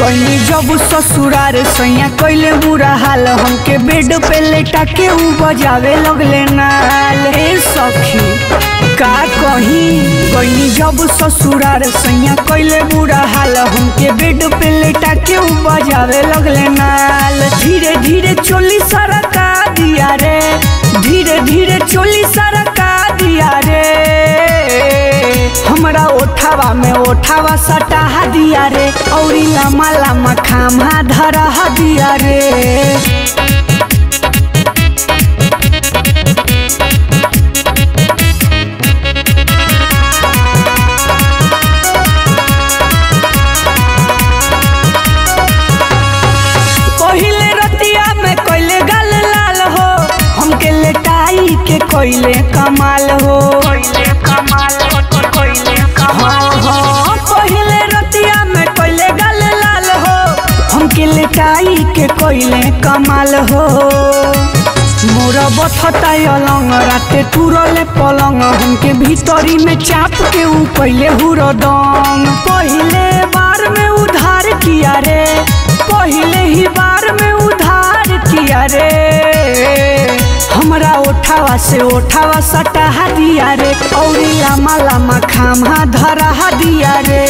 गईनी जब ससुरार सैया कैले बुरा हाल हमके बेड पे लेटा के ऊ बजावे लगले नाल ए सखी का कही गईनी जब ससुरार सैया कैले बुरा हाल हमके बेड पे लेटा के ऊ बजावे लगले नाल धीरे धीरे चोली सरका दिया रे धीरे धीरे चोली सरका दिया रे हमरा ओठावा में ओठावा सटाहा दिया रे औरी लामा लामा खामा धरा दिया रे पहिले रतिया में कैले गल लाल हो हमके लेटाई के कैले कमाल हो हाँ, हाँ, पहिले रतिया में कैले गल लाल हो हमके लेटाई के कैले कमाल हो मोरा बथता अलंग राते टूरले पलंग हमके भीतरी में चाप के ऊ कैले हुरदम पहिले बार में उधार किया रे पहिले ही बार में उधार किया रे हमरा ओठावा से ओठावा सटाहा दिया रे औरी लामा लामा खामा धरा दिया रे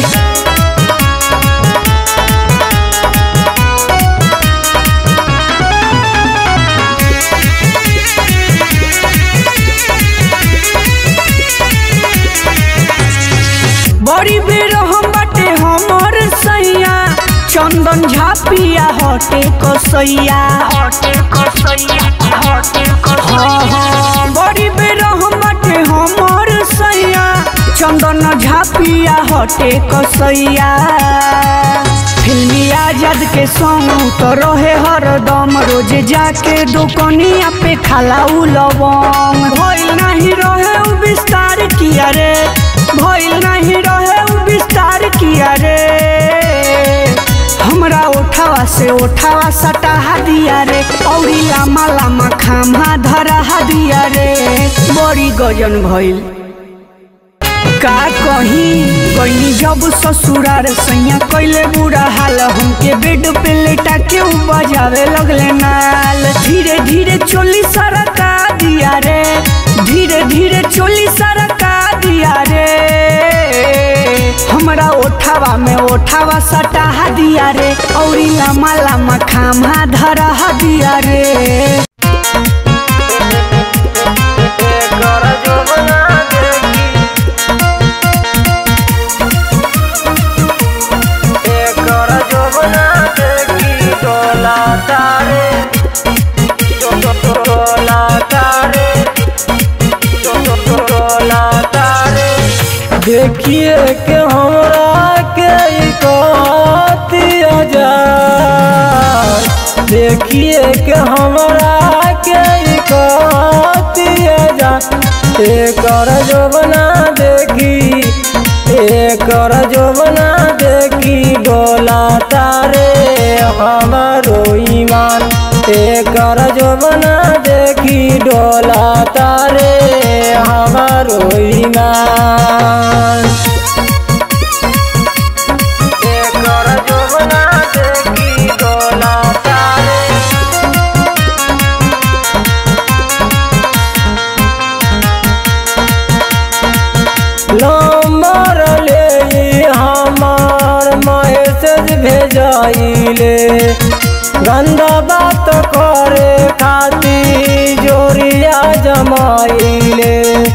बड़ी बेर हम बाटे हमर सैया चंदन झापिया हटे कसैया हाँ हाँ बड़ी बेर हम बाटे हमर सैया चंदन झापिया हटे कसैया फिल्मी आजाद के संग तो रहे हरदम रोज जाके दुकनिया पे खाला उ लवंग भइल नहीं रहे उ विस्तार किया रे भइल नहीं रहे उ विस्तार किया रे हमरा ओठावा से ओठावा सटाहा दिया रे औरी लामा लामा खामा धरा दिया रे बड़ी गजन भइल का कही गईनी जब ससुरार सैया कैले बुरा हाल हमके बेड पे लेटा के ऊ बजावे लगले नाल धीरे धीरे चोली सरका दिया रे धीरे धीरे चोली सरका दिया रे हमरा ओठावा में ओठावा सटाहा दिया रे औरी लामा लामा खामा धरा दिया रे कर जो बना देगी कर जो बना देगी डोला तारे डो- डो- डो- डोला तारे डो- डो- डो- डोला तारे देखिए के हमरा के ई कतिया जा देखिए के हमरा के ई कतिया जा एकर जो बना देखी एकर जो बना देखी डोला तारे हमारो ईमान एकर जो बना देखी डोला तारे हमारो ईमान एकर जो बना देखी डोला तारे नंबर ले हमार मैसेज भेजाइले गंदा बात करे खातिर जोरिया जमाइले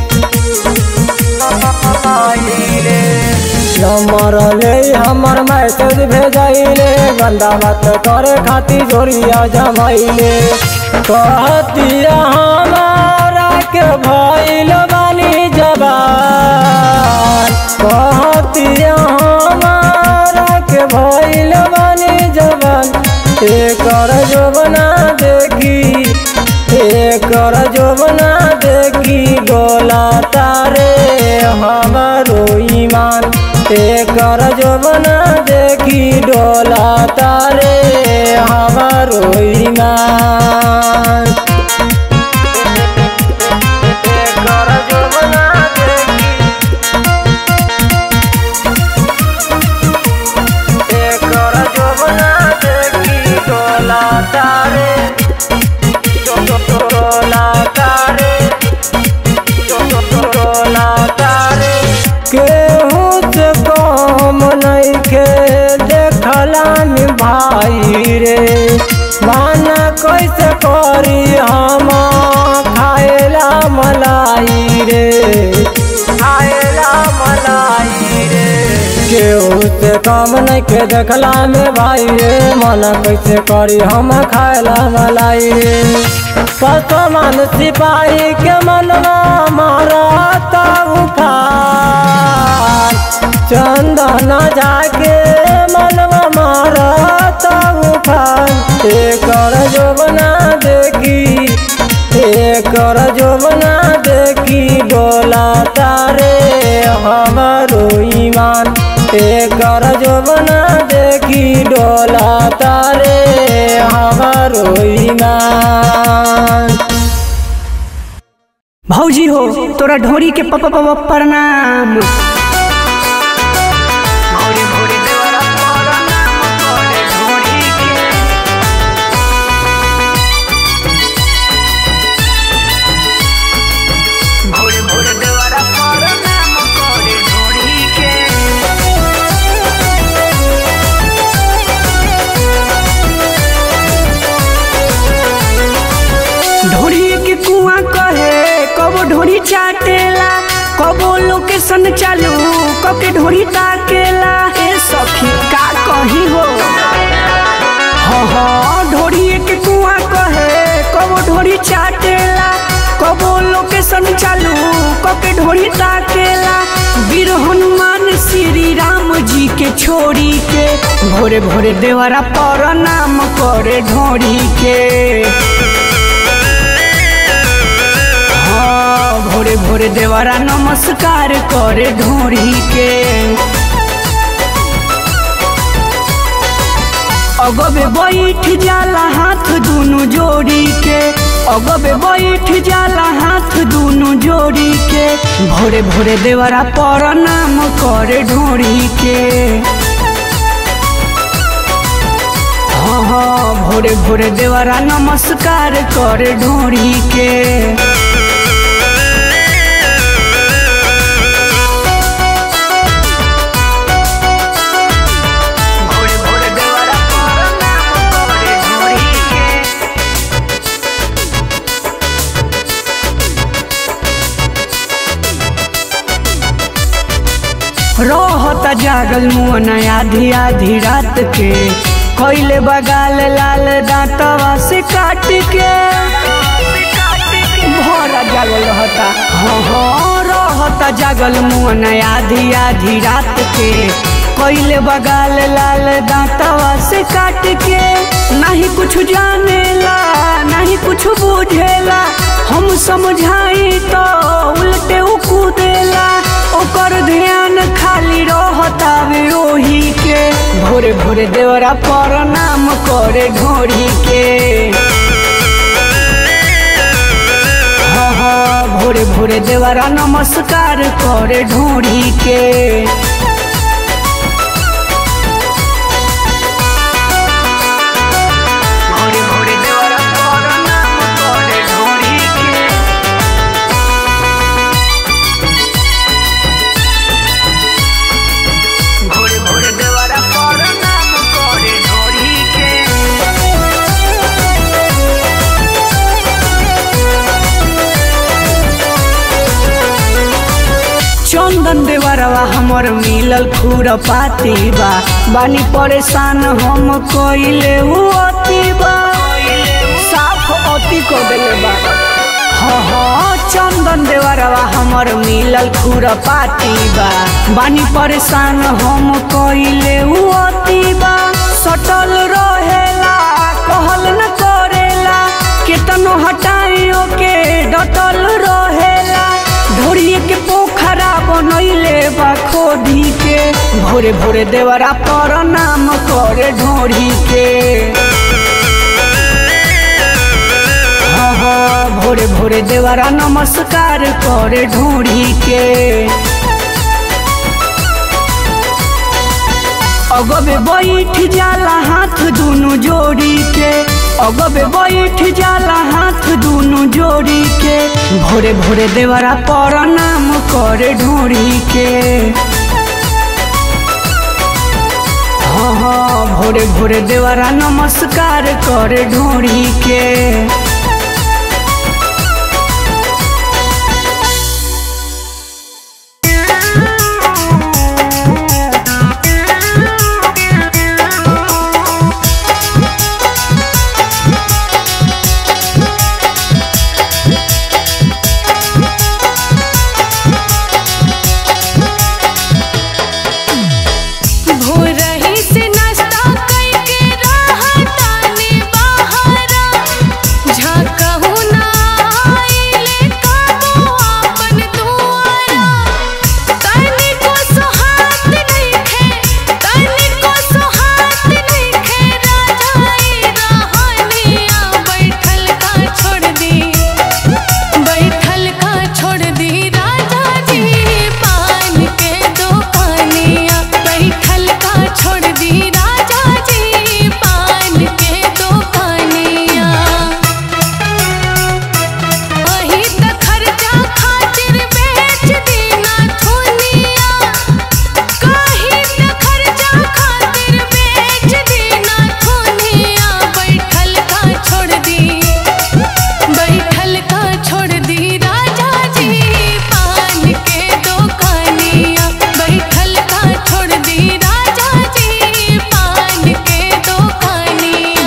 नंबर ले हमर मैसेज भेजाइले गंदा बात करे खातिर जोरिया जमाइले कहतिया हमारा के भइल बानी जबान कहतिया हमारा के भइल बानी जबान एकर जो बना देखी एकर जो बना देखी डोला तारे हमारो ईमान एकर जो बना देखी डोला तारे हमारो ईमान एकर जो बना देखी एकर मलाई रे माना कैसे करी हम खाएला मलाई रे खाएला मलाई रे केहू से कम नहीं के देखला में भाई रे मन कैसे करी हम खाएला मलाई रे पसमान सिपाही के मनवा मारा उफान चंदन जाके मनवा मारा उफान एकर जोबना देखी एकर जोबना देखी डोला तारे हमारो ईमान एकर जोबना देखी डोला तारे हमारो ईमान भौजी हो तोरा ढोरी के पप पप प्रणाम ढोरी के कुआं कहे कबो ढोरी चाटेला कबो लोकेशन चालू कके ढोरी ताकेला ए सखी का कही हो हाँ हाँ ढोरी के कुआं कहे कबो ढोरी चाटेला कबो लोकेशन चालू कके ढोरी ताकेला वीर हनुमान श्री राम जी के छोड़ी के भोरे भोरे देवरा पर नाम करे ढोरी के हाँ, भोरे भोरे देवरा नमस्कार करे ढोरी के अगबे बैठ जाला हाथ दुनु जोड़ी के अगबे बैठ जाला हाथ दुनु जोड़ी के भोरे भोरे देवरा पर नाम करे ढोरी के हाँ हाँ भोरे भोरे देवरा नमस्कार करे ढोरी के रहता जागल मुअन आधी आधी रात के कैले बगाल लाल दांतवा से काट के भरा जागल रहता हाँ हाँ रहता जागल मुअन आधी आधी रात के कैले बगाल लाल दांतवा से काट के नहीं कुछ जानेला नहीं कुछ बुझेला हम समझाई तो उल्टे उ कूदेला ओकर ध्यान खाली रहतावे ओही के भोरे भोरे देवरा पर नाम करे ढोरी के हाँ हाँ भोरे भोरे देवरा नमस्कार करे ढोरी के भोरे भोरे देवरा पर नाम करे ढोरी के भोरे भोरे देवरा पर नाम करे ढोरी के चंदन देवरवा हमर मिलल खुर पाती बा बानी परेशान हम कइले उ अति बा साफ अति को देले बा हाँ हाँ चंदन देवरवा हमर मिलल खुर पाती बा बानी परेशान हम कइले उ अति बा सटल रहेला कहल न करेला केतनो हटाइयो के डटल रहेला ढोरिए के पोखरा बनैले बा खोदी के भोरे भोरे देवरा पर नाम करे ढोरी के हाँ हाँ भोरे भोरे देवरा नमस्कार करे ढोरी के अगबे बैठ जाला हाथ दुनु जोड़ी के अगबे बैठ जाला हाथ दुनु जोड़ी के भोरे भोरे देवरा पर नाम करे ढोरी के हाँ हाँ भोरे भोरे देवरा नमस्कार कर ढोरी के भोरही से नाश्ता कइके रहतानी बहरा झकहु ना आइले कबो आपन दुआरा तनिको सोहात नइखे तनिको सोहात नइखे राजाई रहनिया बैठल का छोड़ दी बैठल का छोड़ दी राजा जी पान के दुकानिया बैठल का छोड़ दी राजा जी पान के दुकानिया वही त खर्चा खातिर बेच देना थोनिया कहीं त खर्चा खातिर बेच देना थोनिया बैठल का छोड़ दी बैठल का छोड़ दी राजा जी पान के दुकानिया बैठल का छोड़ दी राजा जी पान के दुकानिया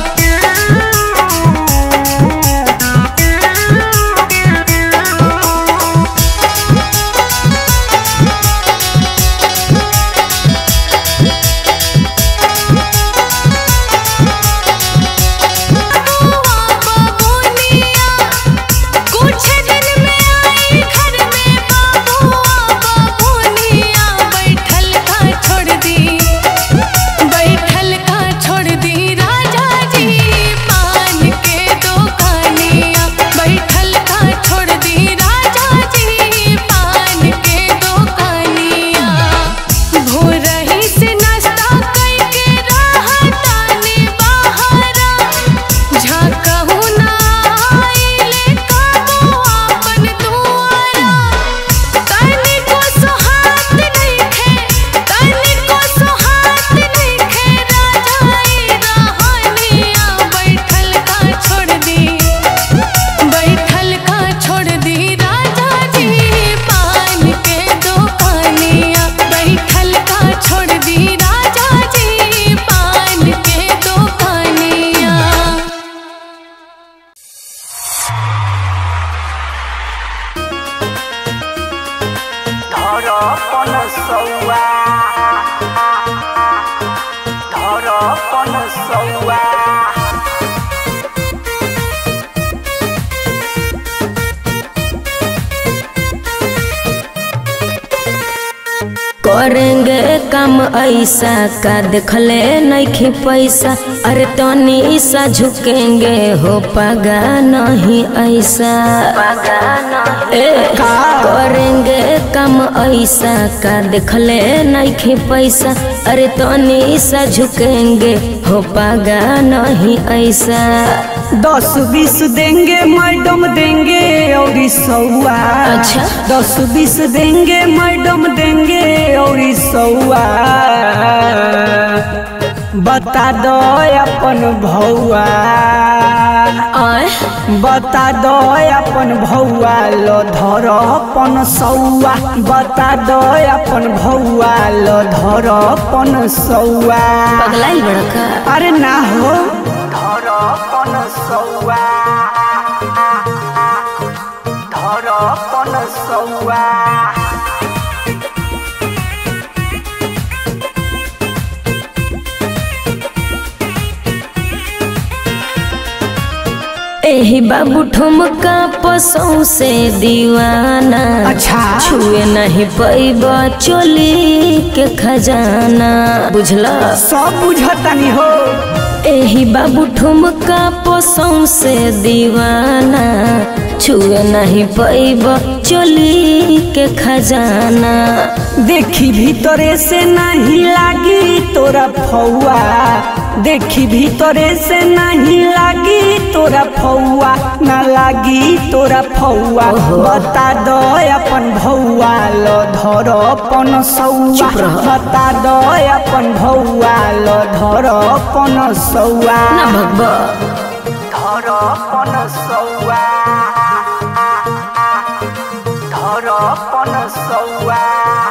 बाबूनिया कुछ दिन में आई घर में बाबुआ बाबूनिया बैठल का छोड़ दी बैठल का छोड़ दी राजा जी पान के दुकानिया बैठल का छोड़ दी राजा जी पान के दुकानिया भोरही से नाश्ता कइके रहतानी बहरा झकहु ना आइले कबो आपन दुआरा तनिको सोहात नइखे तनिको सोहात नइखे राजाई रहनिया बैठल का छोड़ दी बैठल का छोड़ दी राजा जी पान के दुकानिया बैठल का छोड़ दी राजा जी पान के दुकानिया ধরপন সৌয়া ধরপন সৌয়া करेंगे काम ऐसा का देखले नइखे पैसा अरे तनी सा झुकेंगे हो पगा नहीं ऐसा ए, करेंगे काम ऐसा का देखले नइखे पैसा अरे तनी सा झुकेंगे हो पगा नहीं ऐसा दस बीस देंगे मैडम देंगे और सौआ अच्छा। दस बीस देंगे मैडम देंगे और सौआ बता दो अपन भौआ आए बता दो अपन भौआ लो धर अपन सौआ बता दो अपन भौआ लो धर अपन सौआ पगलाई बड़का अरे ना हो धर अपन सौआ धर अपन सौआ एही बाबू ठुमका पसौ से दीवाना अच्छा। छुए नहीं पैब चोली के खजाना बुझला सब बुझतानी हो एही बाबू ठुमका पसौ से दीवाना छुए नहीं पैब चोली के खजाना देखी भीतरे से नहीं लागी तोरा फौआ देखी भीतरे से नहीं लागी तोरा फौआ न लागी तोरा फौआ बता दो अपन भौआ लो धर अपन सौआ चुप रह। बता दो अपन भौआ लो धर अपन सौआ ना भगवा धर अपन सौआ धर अपन सौआ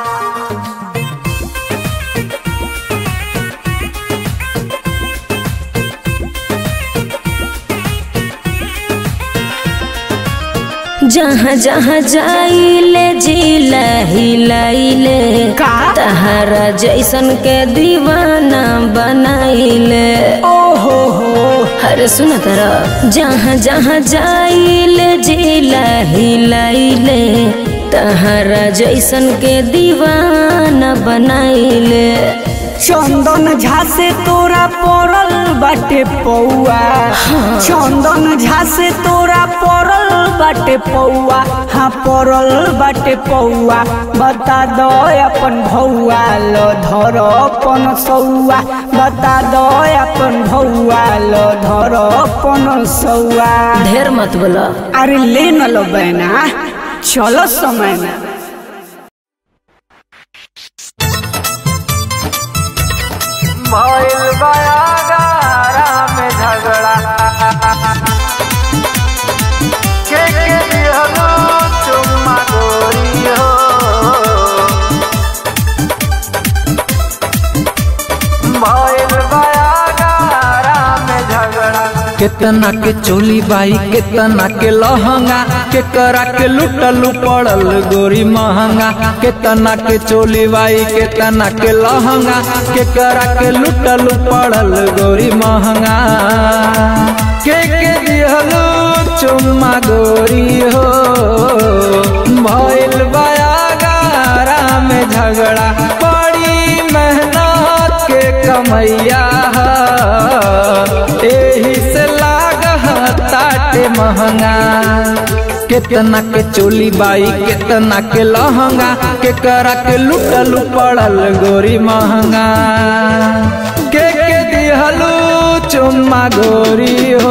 जहाँ जहाँ जाइले जिला हिलाइले का? तहारा जैसन के दीवाना बनाइले ओहो हो अरे सुन तर जहाँ जहाँ जाइले जिला हिलाइले तहारा जैसन के दीवाना बनाइले चंदन झा से तोरा पड़ल बाटे पौआ चंदन झा से तोरा पड़ल बाटे पौआ हाँ पड़ल बाटे पौआ बता दो अपन भौआ लो धर अपन सौआ बता दो अपन भौआ लो धर अपन सौआ ढेर मत बोला अरे ले न लो बहना चलो समय में भइल बयागारा में झगड़ा के के दिहलो चुम्मा गोरी हो भइल बयागारा में झगड़ा केतना के चोली बाई केतना के लहंगा के करा के लुटलू पड़ल गोरी महंगा केतना के चोली बाई केतना के लहंगा के करा के लुटलू पड़ल गोरी महंगा के के दिहलू चुम्मा गोरी हो भइल बयागारा में झगड़ा बड़ी मेहनत के कमैया एही से लागह ताटे महंगा केतना के चोली बाई केतना के लहंगा के करा के लुटलू पड़ल गोरी महंगा के के दिहलू चुम्मा गोरी हो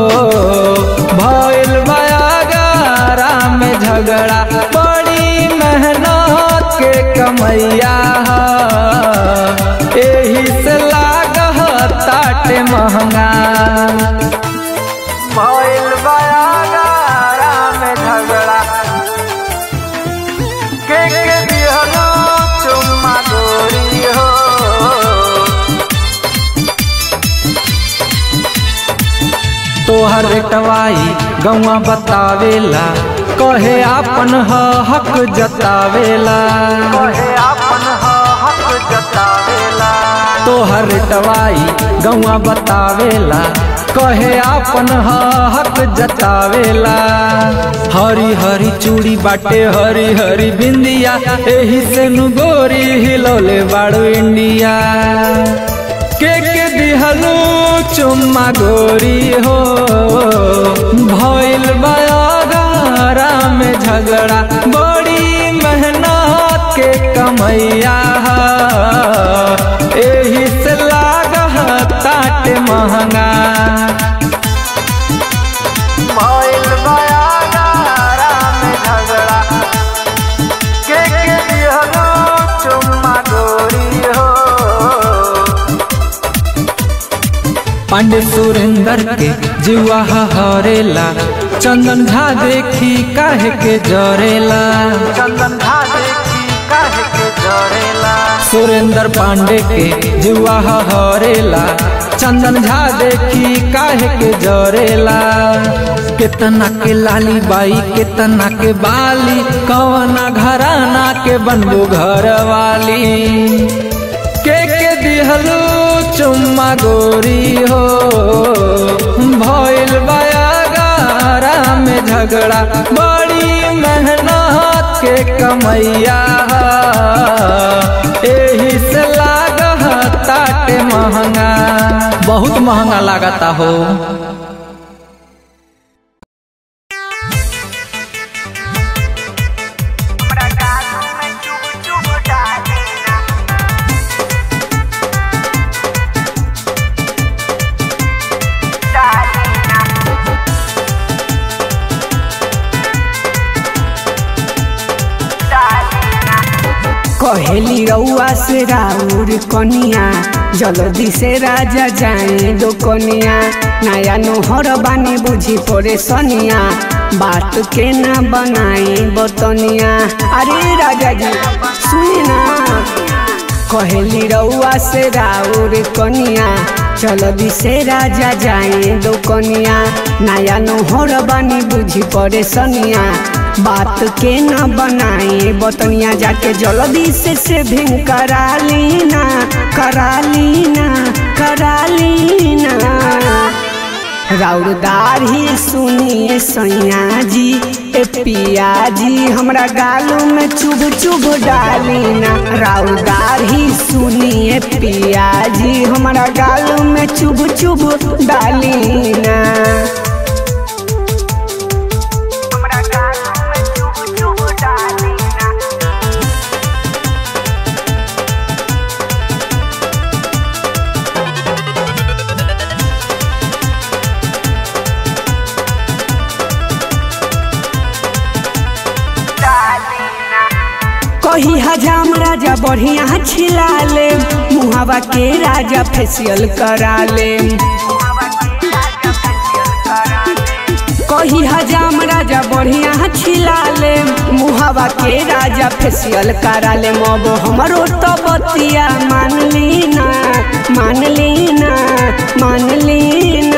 भइल बयागारा में झगड़ा बड़ी मेहनत के कमैया एही से लागह ताटे महंगा भइल बयागारा में झगड़ा के के दिहलो चुम्मा गोरी हो तोहर टवाई गौवा बतावेला कहे आपन ह हक जतावेला कहे आपन ह हक जतावेला तोहर टवाई गौवा बतावेला कहे आपन ह हक जतावेला हरी हरी चूड़ी बाटे हरी हरी बिंदिया एही से नु गोरी हिलौले बाड़ू इंडिया के के दिहलू चुम्मा गोरी हो भइल बयागारा में झगड़ा बड़ी मेहनत के कमैया एही से लागह ताटे महंगा भइल बयागारा में झगड़ा के के दिहलो चुम्मा गोरी हो पांडे सुरेंद्र के जुआ हरेला चंदन झा देखी काहे के जरेला चंदन झा देखी काहे के जरेला सुरेंद्र पांडे के जुआ हरेला चंदन झा देखी काहे के जरेला केतना के लाली बाई केतना के बाली कवना घराना के बनबू घर वाली के के दिहलू चुम्मा गोरी हो भइल बयागारा में झगड़ा बड़ी मेहनत के कमैया एही से लागह ताटे महंगा बहुत महंगा लागता हो कहेली रउआ से राउर कनिया जल्दी से राजा जाए दो कनिया नया नोहर बानी बुझी पड़े सनिया बात के ना बनाई बतनिया अरे राजा जी सुनी ना कहेली रउआ से राउर कनिया जल्दी से राजा जाए दो कनिया नया नोहर बानी बुझी पड़े सनिया बात के न बनाए बतनिया जाके जल्दी से से भिंग करा लीना करा लीना करा लीना राउरदार ही सुनिए सैया जी ए पिया जी हमरा गालों में चुभ चुभ डालीना राउरदार ही सुनिए पिया जी हमरा गालों में चुभ चुभ डालीना कही हजाम राजा बढ़िया छिला ले मुहावा के राजा फेसियल करा ले कही हजाम राजा बढ़िया छिला ले मुहावा के राजा फेसियल करा ले मब हमरो तो बतिया मान लीना मान लीना मान लीना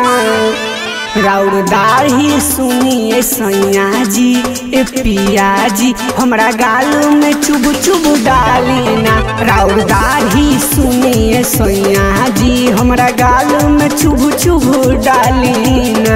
राउरदार ही सुनिए सैया जी ए पिया जी हमरा गाल में चुभ चुभ डालीना राउरदार ही सुनिए सैया जी हमरा गाल में चुभ चुभ डालीना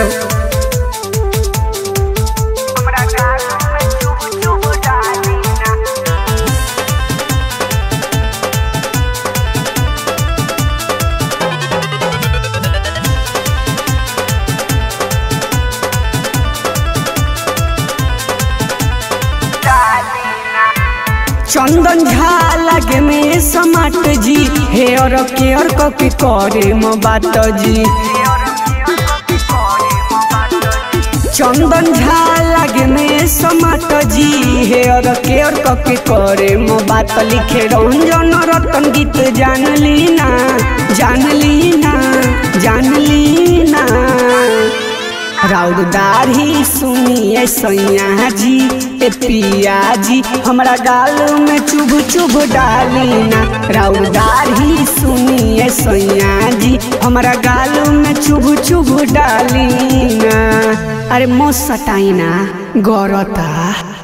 चंदन झा लगे में समाट जी हेयर केयर क के करे म बात जी चंदन झा लगे में समाट जी हेयर केयर क के करे म बात लिखे रंजन रतन गीत जान लीना जान लीना जान लीना राउरदार ही सुनिए सैया जी ए पिया जी हमरा गाल में चुभ चुभ डालीना राउरदार ही सुनिए सैया जी हमरा गाल में चुभ चुभ डालीना अरे मोस सटाइना गौरता